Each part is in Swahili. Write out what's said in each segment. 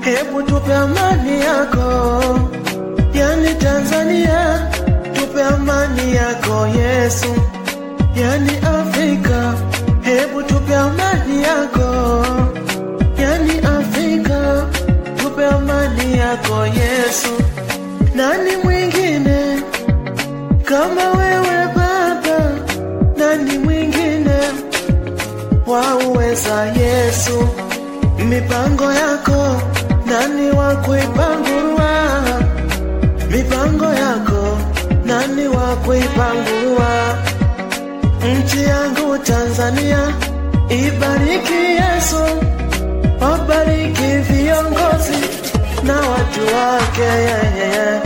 hebu tupe amani yako. Yani Tanzania, tupe amani yako Yesu. Yani Afrika, hebu tupe amani yako. Yani Afrika, tupe amani yako Yesu. Nani mwingine kama wewe Baba? Nani mwingine wauweza Yesu? Mipango yako nani wa kuipangua? Mipango yako nani wa kuipangua? Nchi yangu Tanzania ibariki Yesu, wabariki viongozi na watu wake yeah, yeah, yeah.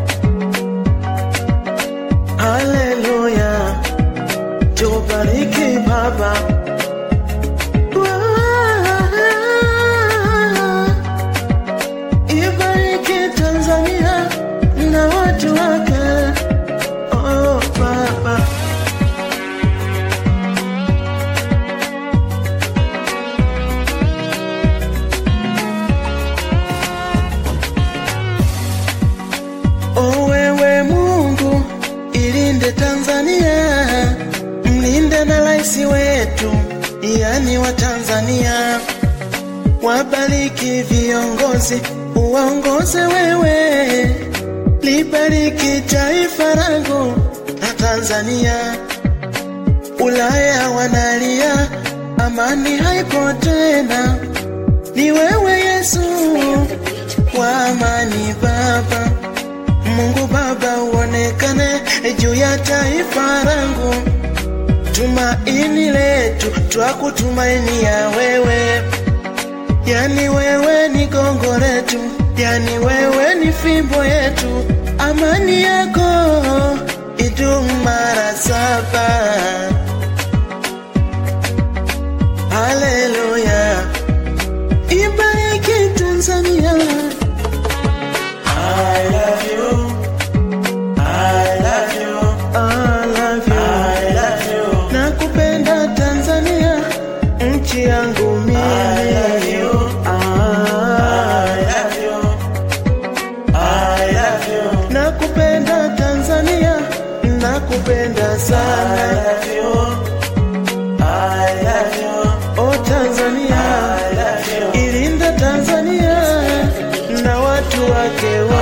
Haleluya, tubariki Baba. Ibariki Tanzania na watu wake. Oh, Baba. O wewe Mungu, ilinde Tanzania, mlinde na rais wetu, yani wa Tanzania. Wabariki viongozi, uwaongoze wewe, libariki taifa langu la Tanzania. Ulaya wanalia, amani haipo tena, ni wewe Yesu wa amani Baba. Mungu Baba uonekane juu ya taifa langu, tumaini letu twakutumainia wewe, yani wewe ni gongo letu, yani wewe ni fimbo yetu, amani yako idumu mara saba. Haleluya, ibariki Tanzania. I love you. I love you. I love you. I love you. Nakupenda Tanzania, nchi yangu mimi. I love you. I love you. I love you. Nakupenda Tanzania, nakupenda sana. I love you. I love you. Oh Tanzania, I love you. Ilinda Tanzania na watu wake wote.